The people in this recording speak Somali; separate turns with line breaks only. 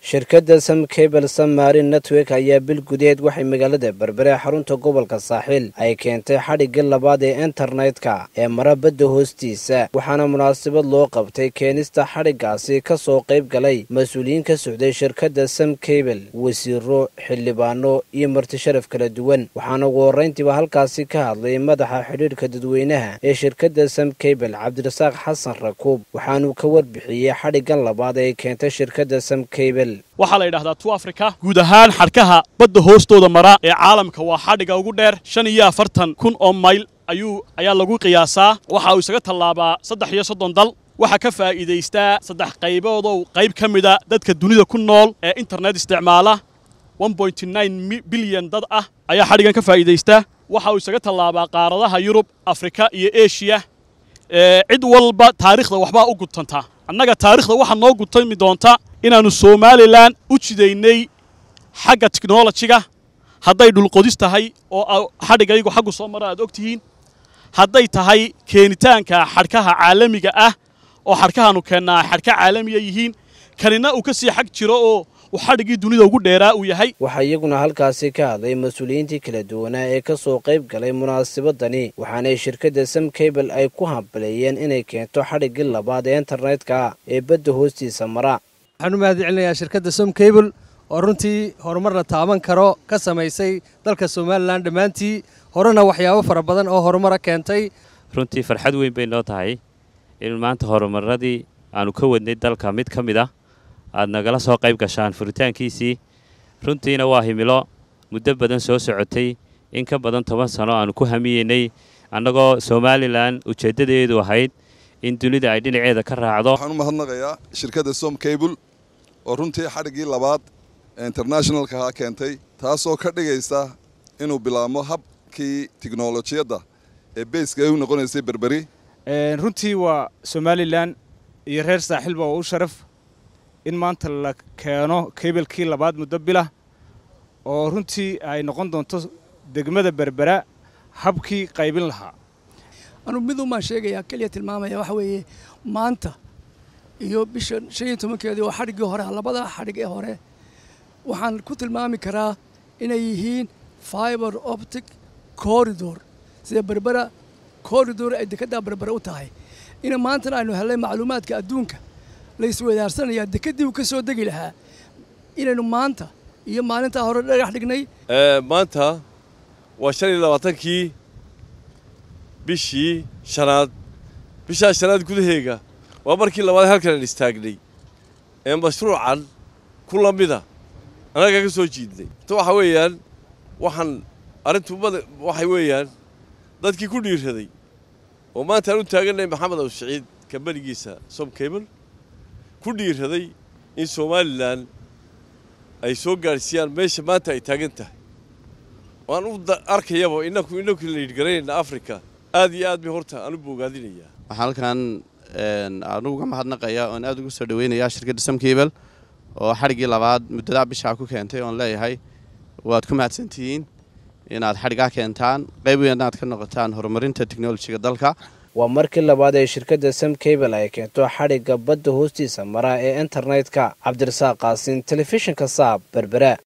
shirkadda sam cable samarin network ayaa bil gudeed waxay magaalada berbere xarunta gobolka saaxiil ay keentay xadhigga labaad ee internetka ee mara badda hoostiisa waxaana munaasabad loo qabtay keenista xadhiggaasi ka soo qayb galay mas-uuliyiin ka socday shirkadda sam cable wasiiro xildhibaano iyo marti sharaf kala duwan waxaana ugu horrayntiiba halkaasi ka hadlay madaxa xidhiidhka dadweynaha ee shirkadda sam cable cabdirasaaq xasan rakuub waxaanuu ka warbixiyey xadhiggan labaad ee keentay shirkadda sam cable
waxaa la yidhahdaa tu africa guud ahaan xadhkaha badda hoostooda mara ee caalamka waa xadhiga ugu dheer shan iyo afartan kun oo mayl ayuu ayaa lagu qiyaasaa waxa uu isaga tallaabaa saddex iyo soddon dal waxaa ka faa'iidaystaa saddex qayboodow qayb ka mida dadka dunida ku nool ee internet isticmaala bilyan dad ah ayaa xadhigan ka faa'iidaystaa waxa uu isaga tallaabaa qaaradaha yurub afrika iyo eshiya cid walba taariikhda waxbaa u gudtantaa annaga taarikhda waxaa noo gudtami doonta inaannu somalilan u jidaynay xagga tiknolojiga hadday dhulqodis tahay oo xadhigaygu xaggu soo mara aad og tihiin hadday tahay keenitaanka xadhkaha caalamiga ah oo xadhkahaannu keennaa xadhka caalamiya yihiin kanina uu ka sii xag jiro oo uu xadhiggii dunida ugu dheeraa uu yahay
waxaa iyaguna halkaasi ka hadlay mas-uuliyiintii kala duwanaa ee ka soo qayb galay munaasabadani waxaanay shirkadda sam cable ay ku hambaleeyeen inay keento xadhiggii labaad ee internetka ee badda hoostiisa mara
waxaan u mahad celinayaa shirkadda som cable oo runtii horumar la taaban karo ka samaysay dalka somalilan dhammaantii horena waxyaabo fara badan oo horumara keentay
runtii farxad weyn bay noo tahay in maanta horumaradii aannu ka wadnay dalka mid ka mid ah aad nagala soo qayb gashaan furitaankiisii runtiina waa himilo muddo badan soo socotay in ka badan toban sano aannu ku hamiyeynay annagoo somalilan ujeeddadeedu ahayd in dunida ay dhinaceeda ka raacdo
waxaan u mahadnaqayaa shirkadda som cable oo runtii xadhiggii labaad ee internationalkaha keentay taasoo ka dhigaysa inuu bilaabmo habkii tiknolojiyadda ee beyska ay u noqonaysay berberi
runtii waa somalilan iyo reer saaxiilba oo u sharaf in maanta la keeno kablekii labaad muddo bilah oo runtii ay noqon doonto degmada berbera habkii qaybin lahaa
anuu miduumaan sheegayaa keliya tilmaamaya waxa weeye maanta iyo bisha shan iyo tobankeedii oo xadhiggii hore labada xadhig ee hore waxaan ku tilmaami karaa inay yihiin fiber optic corridor sida berbera corridor ay dekeddaa berbera u tahay ina maantana aynu hellay macluumaadka adduunka la isweydaarsanaya dekeddii uu ka soo degi lahaa inaynu maanta iyo maalintaa hore dhagax dhignay
maanta waa shan iyo labaatankii bishii shanaad bishaa shanaad gudaheega waa markii labaad halkan aan istaagnay ee mashruucan ku la mida annaga ka soo jiidnay ta waxa weeyaan waxaan arrintu waxay weeyaan dadkii ku dhiiraday oo maanta aan u taagannahay maxamed aw siciid kambanigiisa som cable ku dhiiraday in somalilan ay soo gaadhsiiyaan meesha maanta ay taagan tahay waan u arkayaba inaku inaku la yidhgaraynayna africa aad iyo aad bay horta aan u boogaadinayaa
waxaan halkan aanu uga mahadnaqayaa oon aad ugu soo dhaweynayaa shirkadda sam cable oo xadhiggii labaad muddadaa bishaa ku keentay oon leeyahay waad ku mahadsantihiin inaad xadhiggaa keentaan qayb weyn aad ka noqotaan horumarinta teknolojiga dalka
waa markii labaad ee shirkadda sam cable ay keento xadhigga badda hoostiisa mara ee internetka cabdirasaaq qaasin telefishinka saab berbera